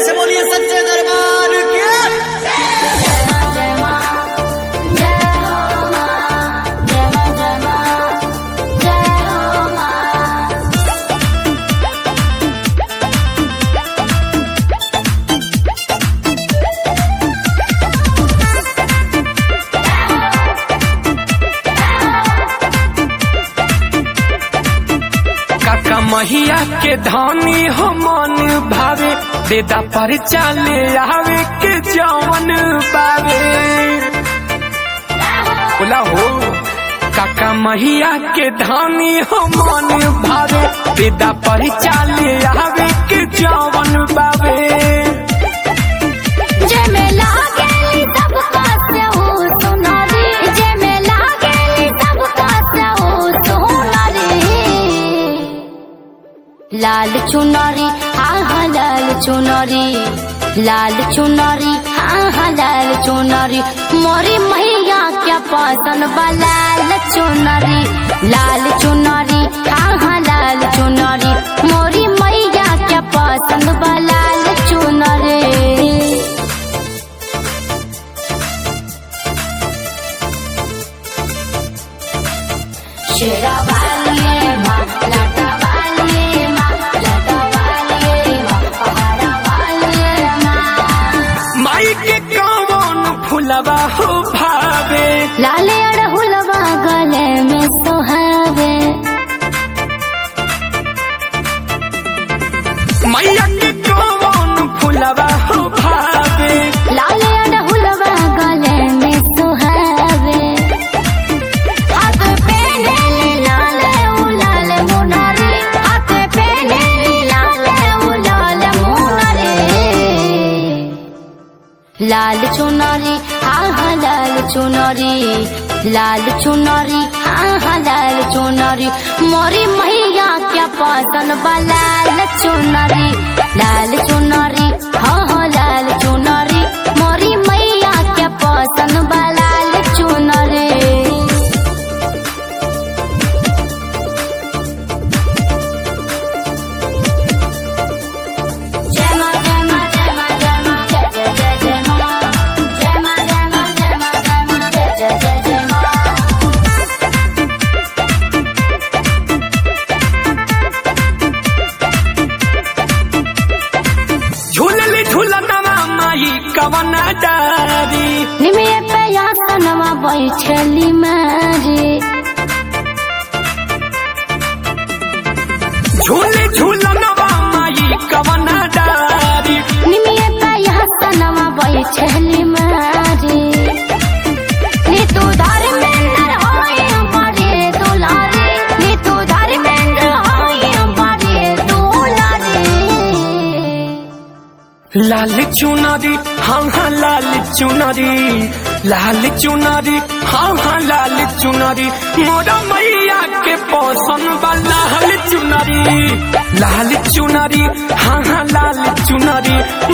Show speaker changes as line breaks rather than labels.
से बोलिए सच्चे दरबार के
काका महिया के धानी हो मन भावे देदा पर चाले आवे के जवन बावे बोला हो काका महिया के धानी हो मन भावे देदा पर चाले आवे के जवन बावे
लाल चुनरी हाँ हाँ लाल चुनरी लाल चुनरी हाँ हाँ लाल चुनरी मोरी मैया क्या पसंद बा लाल चुनरी लाल चुनरी हाँ हाँ लाल चुनरी मोरी मैया क्या पसंद बा लाल चुनरी शेरा वालिए माँ लाटा वालिए माँ लाटा वालिए माँ पहाड़ा वालिए माँ
माई के कौन फुलवा हो भावे
लाले अड़हुलवा गले में सोहावे
मैया के कौन फुलवा हो भावे
लाले अड़हुलवा गले में सोहावे हाथ पे नीली लाले उलाल मुनारे हाथ पे नीली लाले उलाल मुनारे लाल चुनरी हाँ हाँ लाल चुनरी लाल चुनरी हाँ हाँ लाल चुनरी मोरी मैया क्या पसंद बा लाल चुनरी लाल चुनरी हाँ हाँ लाल चुनरी मोरी मैया क्या पसंद बा लाल चुनरी जय मां जय मां जय मां जय मां जय जय जय जय मां जय मां जय मां जय मां जय मां जय जय जय जय मां
झूलली झूलनवा माई कवना डारी
निमिये पे यासनवा बैठली मारे
झूले झूलनवा माई कवना डारी
निमिये पे यासनवा बैठली मारे नी तू धर्मेंद्र होए बड़े दुलारे नी तू धर्मेंद्र होए बड़े दुलारे
लाल चुनरी हाँ हाँ लाल चुनरी लाल चुनरी हाँ हाँ लाल चुनरी मोरा मैया के पसंद बा लाल चुनरी लाल चुनरी हाँ हाँ लाल चुनरी